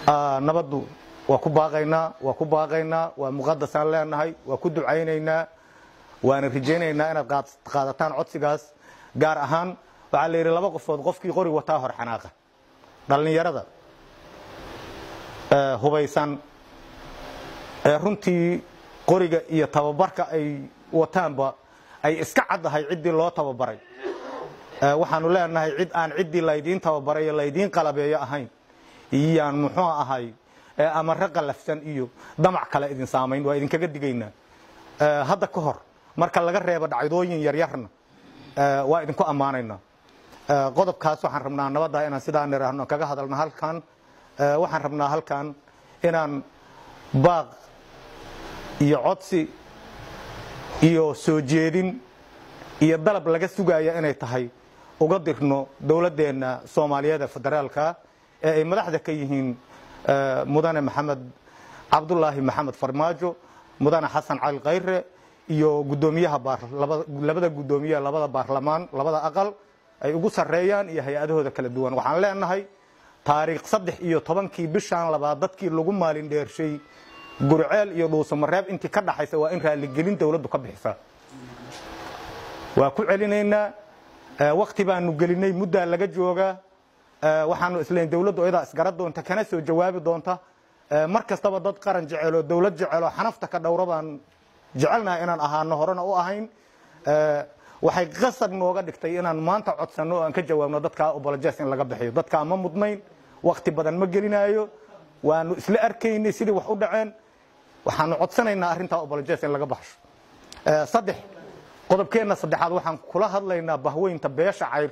nabaddu waa ku baaqaynaa waa ku baaqaynaa waa muqadasaan leenahay waa ku ducaynaynaa waana rajaynaynaa inaad qaadataan codsigaas gaar ahaan waxaa la yidhi laba qofood qofkii qori wataa hor xanaaqa dhallinyarada hubaysan ee runtii qoriga iyo tababarka ay wataanba ay iska caddahay ciddii loo tababaray waxaanu leenahay cid aan ciddii laydiin tababaray iyo laydiin qalabeeyo ahayn iyaan muxuu ahay amare qalafsan iyo damac kale idin saamayn waa idinkaga digaynaa hadda ka hor marka laga reebo dhacdooyin yaryarna waa idinku ammaanaynaa qodobkaas waxaan rabnaa nabadda inaan sidaa niraahno kaga hadalno halkan waxaan rabnaa halkan inaan baaq iyo codsi iyo soo jeedin iyo dalab laga sugaya inay tahay uga dirno dowladdeenna soomaaliyeed ee federaalka ee ay madaxda ka yihiin mudane maxamed cabdulaahi maxamed farmaajo mudane xasan cali khayre iyo gudoomiyaha labada gudoomiye labada baarlamaan labada aqal ay ugu sarreeyaan iyo hay-adahooda kala duwan waxaan leenahay taariikh saddex iyo tobankii bishaan labaad dadkii lagu maalin dheershay gurceel iyo dhuusamareeb intii ka dhaxaysa waa in raaligelin dowladdu ka bixisaa waa ku celinaynaa wakti baanu gelinay muddaa laga joogaa waxaanu islayn dowladdu iyadaa isgara doonta kana soo jawaabi doonta mar kastaba dad qaran jeceloo dowlad jeceloo xanafta ka dhowra baan jecelnaha inaan ahaano horena u ahayn waxay qasab nooga dhigtay inaan maanta codsanno oo aan ka jawaabno dadkaa obolojes in laga bixiyo dadkaa ma mudnayn wakti badan ma gelinaayo waanu isla arkaynay sidii wax u dhaceen waxaanu codsanaynaa arrintaa obolojes in laga baxsho saddex qodobkeenna saddexaad waxaan kula hadlaynaa bahweynta beesha cayr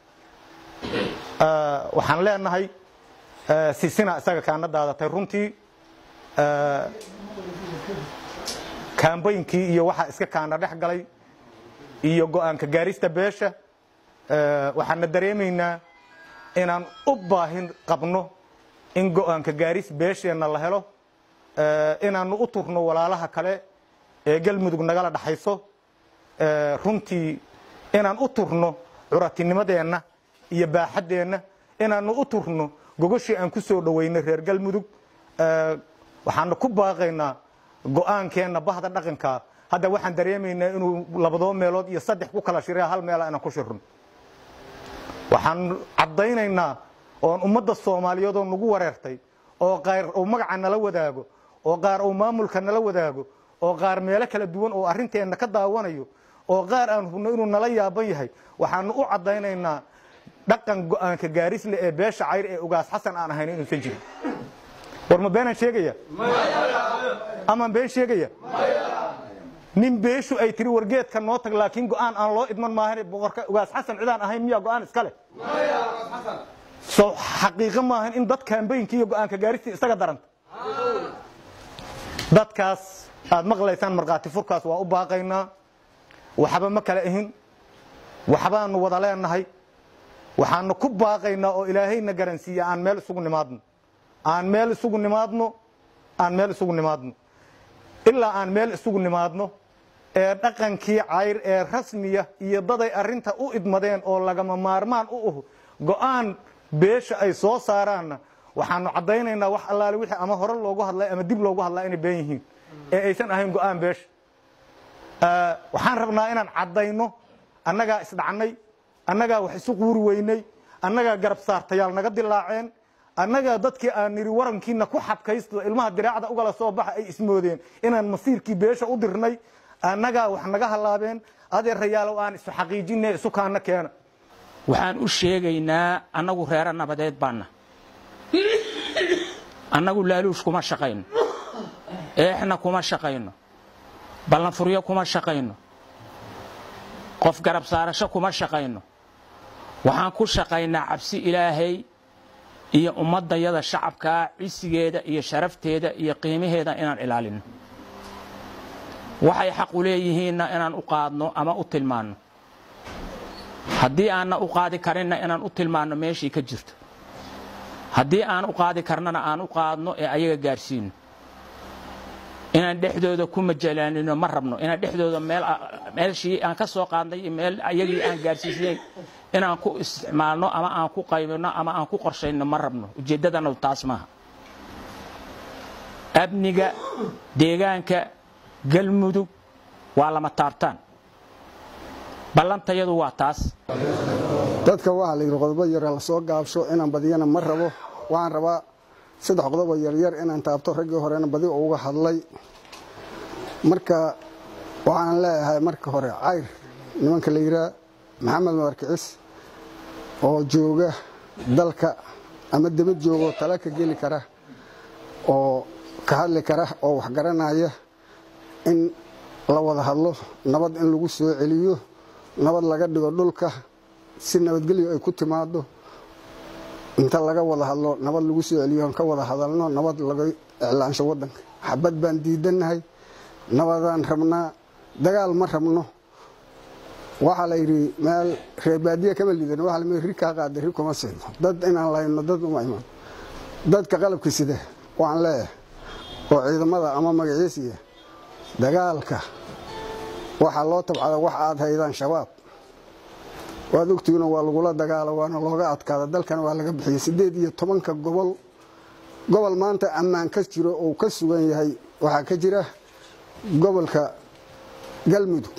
waxaan leenahay sisina isaga kaana daadatay runtii kaambaynkii iyo waxaa iska kaana dhex galay iyo go-aanka gaarista beesha waxaana dareemaynaa inaan u baahin qabno in go-aanka gaaris beesheenna la helo inaanu u turno walaalaha kale ee galmudug nagala dhaxayso runtii inaan u turno curatinimadeenna iyo baaxaddeenna inaanu u turno gogoshii aan ku soo dhoweynay reer galmudug waxaanu ku baaqaynaa go-aankeenna bahda dhaqanka hadda waxaan dareemaynaa inuu labadoo meelood iyo saddex ku kala shiraya hal meela inaan ku shirno waxaan caddaynaynaa oon ummadda soomaaliyeed oo nagu wareertay oo qaar uu magaca nala wadaago oo qaar uu maamulka nala wadaago oo qaar meelo kala duwan oo arrinteenna ka daawanayo oo qaar aan hubno inuu nala yaaban yahay waxaanu u caddaynaynaa dhaqan go-aanka gaarisle ee beesha cayr ee ugaas xasan aan ahayn inuusan jirin war ma beenaan sheegaya amaan been sheegaya nin beeshu ay tiri wargeedka noo tag laakiin go-aan aan loo idman maahan boqorka ugaas xasan cidaan ahayn miyaa go-aan iska leh so xaqiiqo maahan in dad kaambaynkii iyo go-aanka gaaristii isaga daranta dadkaas aad maqlaysaan markhaati furkaas waa u baaqaynaa waxba ma kala ahin waxbaanu wada leenahay waxaanu ku baaqaynaa oo ilaahayna garansiiya aan meel isugu nimaadno aan meel isugu nimaadno aan meel isugu nimaadno ilaa aan meel isugu nimaadno ee dhaqankii cayr ee rasmiya iyo daday arrinta u idmadeen oo lagama maarmaan u uh go-aan beesha ay soo saaraanna waxaanu caddaynaynaa wax allaale wixii ama hore loogu hadlay ama dib loogu hadlaa inay been yihiin ee aysan ahayn go-aan beesha waxaan rabnaa inaan caddayno annagaa isdhacnay annagaa wax isu quuri weynay annagaa garab saartayaal naga dilaaceen annagaa dadkii aan nidhi warankiina ku xabkaysto ilmaha diraacda ugala soo baxa ay ismoodeen inaan masiirkii beesha u dirnay annagaa wax naga hallaabeen adeerayaalow aan isu xaqiijinay isu kaana keena waxaan u sheegaynaa annagu reero nabadeed baanna annagu laaluush kuma shaqayno eexna kuma shaqayno ballanfuryo kuma shaqayno qof garab saarasho kuma shaqayno waxaan ku shaqaynaa cabsi ilaahay iyo ummaddayada shacabkaa cisigeeda iyo sharafteeda iyo qiimaheeda inaan ilaalino waxay xaq u leeyihiinna inaan u qaadno ama u tilmaanno haddii aanna u qaadi karinna inaan u tilmaanno meeshii ka jirto haddii aan u qaadi karnana aan u qaadno ee ayaga gaarsiino inaan dhexdooda ku majalaanino ma rabno inaan dhexdooda meelshii aan ka soo qaadnay iyo meel ayagii aan gaarsiisnayn inaan ku isticmaalno ama aan ku qaybino ama aan ku qorshayno ma rabno ujeeddadana taas maaha amniga deegaanka galmudug waa lama taabtaan ballantayadu waa taas dadka waxaa la yidhi qodobo yar la soo gaabsho inaan badiyana ma rabo waxaan rabaa saddex qodobo yaryar inaan taabto raggii horena badi uga hadlay marka waxaan leeyahay marka hore cayr nimanka la yidhaha maxamed madarkicis oo jooga dalka ama debad joogo tala ka geli kara oo ka hadli kara oo wax garanaya in la wada hadlo nabad in lagu soo celiyo nabad laga dhigo dhulka si nabadgelyo ay ku timaado inta laga wada hadlo nabad lagu soo celiyo ka wada hadalno nabad laga iclaansho wadanka xabad baan diidannahay nabadaan rabnaa dagaal ma rabno waxaa la yidhi meel reebaadiya kama liidan waa la ri kaa qaada ri kuma siino dad inaan lahayno dad uma imaan dadka qalabka sida waan leeyahay oo ciidamada ama magaciisiya dagaalka waxaa loo tabcada wax aad haydaan shabaab waad ogtihiino waa lagula dagaalo waana looga adkaada dalkana waa laga bixiyey siddeed iyo tobanka gobol gobol maanta ammaan ka jiro uu ka sugan yahay waxaa ka jira gobolka galmudug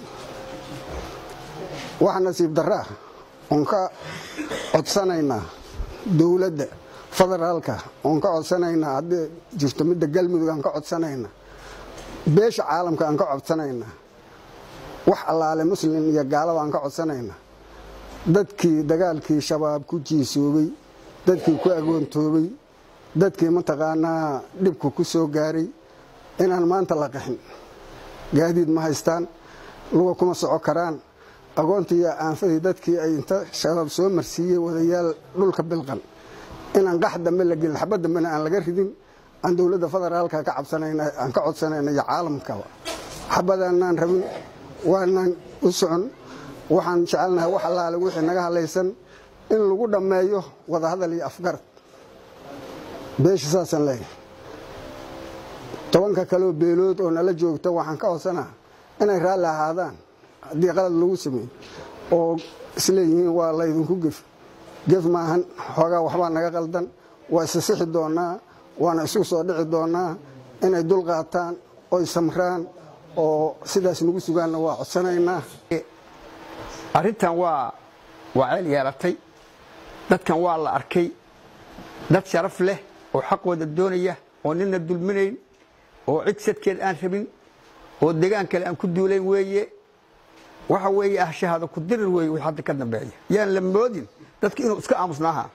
wax nasiib daraa oon ka codsanaynaa dowladda federaalka oon ka codsanaynaa haddii jirto midda galmudug aan ka codsanaynaa beesha caalamka aan ka codsanaynaa wax allaale muslim iyo gaalaba aan ka codsanaynaa dadkii dagaalkii shabaab ku jiisoobay dadkii ku agoontoobay dadkii mataqaanaa dhibku ku soo gaaray inaan maanta la qaxin gaadiid ma haystaan luga kuma soco karaan agoontii iyo aanfadii dadkii ay inta shabaab soo marsiiyey wadayaal dhulka bilqan inaan qax dambe la gelin xabad dambena aan laga ridin aan dowladda federaalka ka cabsanayna aan ka codsanayna iyo caalamkaba xabadaanaan rabin waanaan u socon waxaan jecelnahay wax allaale wixii naga hadlaysan in lagu dhammeeyo wadahadal iyo afgarad beesha saasaan leeyahay tobanka kaleoo beelood oo nala joogta waxaan ka codsanaa inay raalli ahaadaan haddii qalad lagu sameeyo oo isleeyihiin waa laydinku gef gef maahan xoogaa waxbaa naga qaldan waa isa sixi doonaa waana isu soo dhici doonaa inay dul qaataan oy samraan oo sidaas nagu sugaanna waa codsanaynaa arrintan waa waa ceel yeelatay dadkan waa la arkay dad sharaf leh oo xaqooda doonaya oo nina dulminayn oo cid sadkeed aan rabin oo degaan kale aan ku duulayn weeye waxa weeye ah shahaado ku dirir weeye wix hadda ka dambeeya yaan la moodin dadka inuu iska aamusnaaha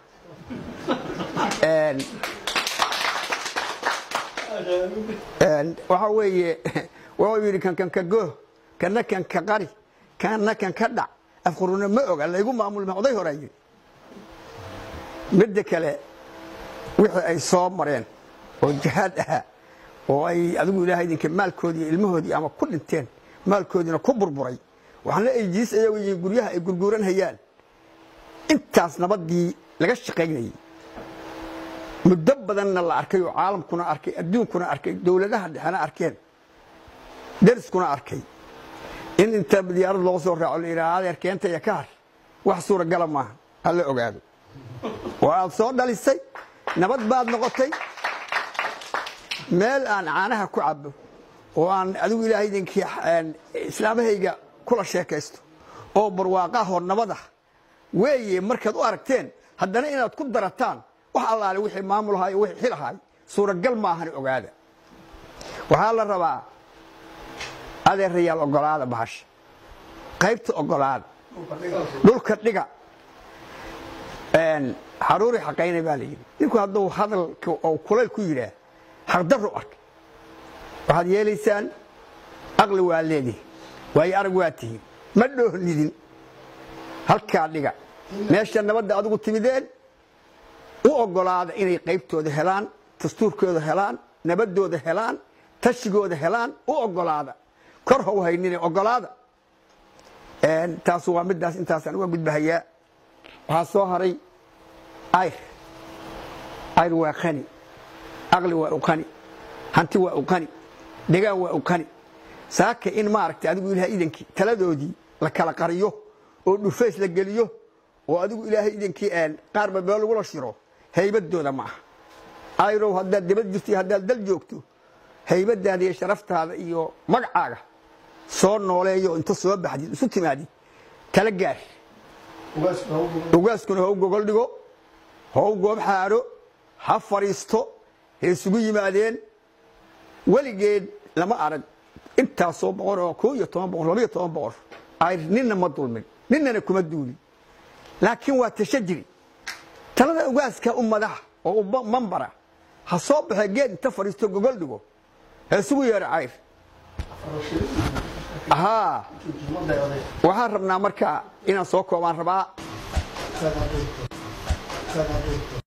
waxa weeye wuxuu yidhi kan kan ka gooh kana kan ka qari kana kan ka dhac afquruna ma oga laygu maamulma oday horaa yidhi midda kale wixii ay soo mareen oo jihaad ahaa oo ay adigu ilaahay idinka maalkoodii iyo ilmahoodii ama ku dhinteen maalkoodiina ku burburay waxaana ay jiis ayagu yihiin guryaha ay gurguuran hayaan intaas nabaddii laga shaqaynayey muddo badanna la arkay oo caalamkuna arkay adduunkuna arkay dowladaha dhexena arkeen deriskuna arkay in inta diyaarad loo soo raaco la yidhaha adeer keenta iyo ka har wax suuragala maaha hala ogaado oo aad soo dhalisay nabad baad noqotay meel aan caanaha ku cabo oo aan adigu ilaahay idinkii islaamahayga kula sheekaysto oo barwaaqahoo nabadah weeye markaad u aragteen haddana inaad ku darataan wax allaale wixii maamulahay wixii xilahay suuragal maahan ogaada waxaa la rabaa adeerayaal ogolaada bahasha qaybta ogolaada dhulka dhiga xaruuri xaqayna baa la yidhi ninku hadduu hadalka oo kulayl ku yidhaah xaqdarru arkay waxaad yeelaysaan aqli waa leedihi waayo arag waa tihiin ma dhoohnidin halkaa dhiga meesha nabadda adigu timideen u ogolaada inay qaybtooda helaan dastuurkooda helaan nabadooda helaan tashigooda helaan u ogolaada kor how haynine ogolaada taasu waa midaas intaasaan uga gudbahayaa waxaa soo haray ayr ayr waa qani aqli waa u qani hanti waa u qani degaan waa u qani saaka in maaragtay adigu ilahay idankii taladoodii la kala qariyo oo dhufays la geliyo oo adigu ilaahay idankii qaarba meel lagula shiro haybadooda ma aha ayrow haddaad dibad jirto iyo haddaad dal joogto haybadaada iyo sharaftaada iyo magacaaga soo nooleeyo inta soo baxdid isu timaadid tala gaar ugaaskuna ha u gogol dhigo ha u goob xaadho ha fadhiisto ha isugu yimaadeen weligeed lama arag intaasoo boqor oo koo iyo toban boqor laba iyo toban boqor ayr ninna ma dulmin ninnana kuma duulin laakiin waa tasha jiri talada ugaaska u madaxa oo u mambara ha soo baxee geed inta fadhiisto gogol dhigo ha isugu yeedho cayr haa waxaan rabnaa marka inaan soo koobaan rabaa